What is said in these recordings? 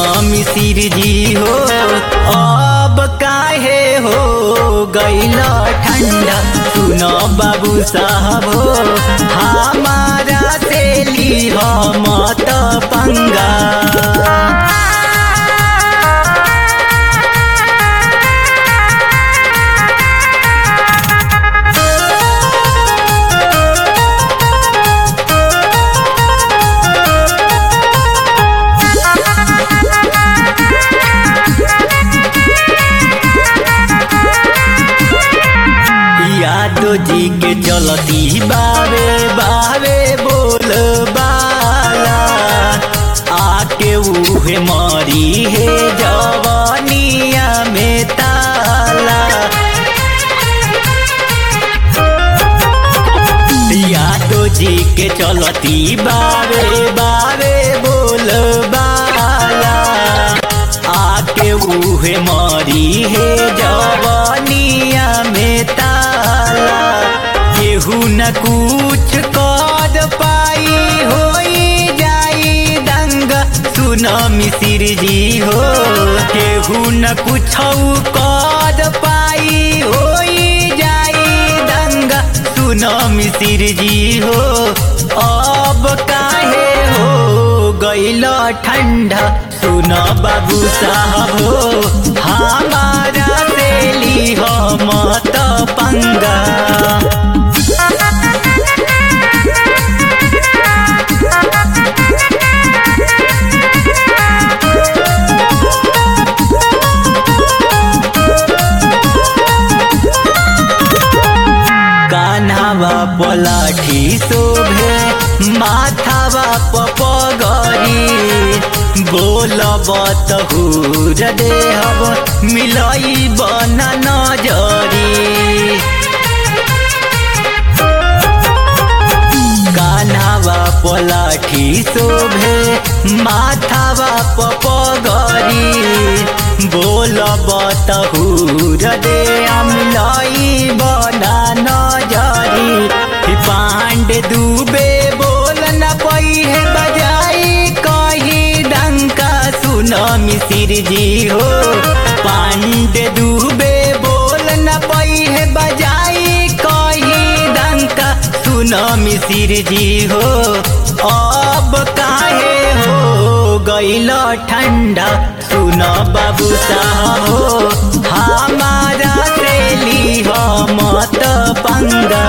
सुनो मिसिर जी हो अब काहे हो गैल ठंडा सुनो बाबू साहब हो हमारा से ली मत पंगा यादव जी के चलती बावे बावे बोल बाला आके उहे मरी है जवानिया में ताला यादव जी के चलती बावे बावे बोल बाला आके उहे मरी है जवानिया में ताला केहू न कुछ कर पाई होई जाई दंग सुन मिसिर जी हो केहू न कुछ कर पाई होई जाई दंग सुन मिसिर जी हो अब काहे हो गैल ठंडा सुन बाबू साहब हो हमारा तेली हो मत पंगा कान्हावा पलाठी शोभे माथावा पपगरी बोलब तहूर देहब मिलई बन नजरी कान्हावा पलाठी शोभे माथावा पपगरी बोलब तहूर दे अमलाई बना नजरी पांडे डूबे बोल न पई है बजाई कही डंका सुन मिसिर जी हो पांडे डूबे बोल न पई है बजाई कही डंका सुन मिसिर जी हो अब काहे हो गैल ठंडा सुन बाबू साहब हो हमारा तेली हो मत पंगा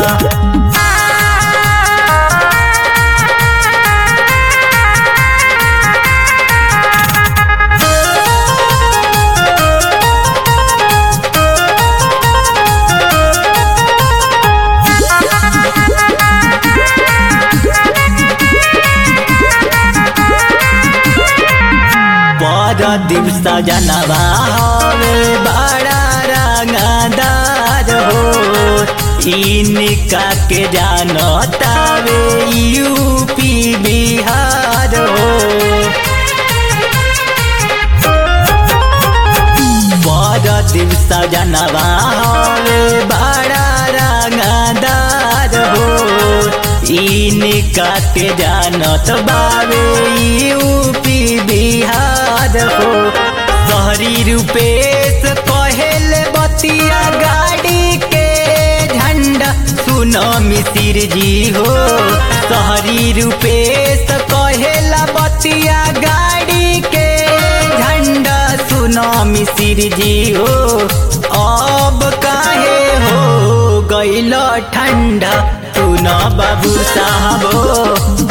पर दिवस जनवा हवे बड़ा रंगदार हो इनका के जानतावे यूपी बिहार हो पर दिवस जनवा हवे बड़ा रंगदार हो इनका के जानत बावे यूपी बिहार हो शहरी रूपेश कहेल बतिया गाड़ी के झंडा सुन मिसिर जी हो शहरी रूपेश कहेला बतिया गाड़ी के झंडा सुन मिसिर जी हो अब काहे हो गैल ठंडा सुन बाबू साहब हो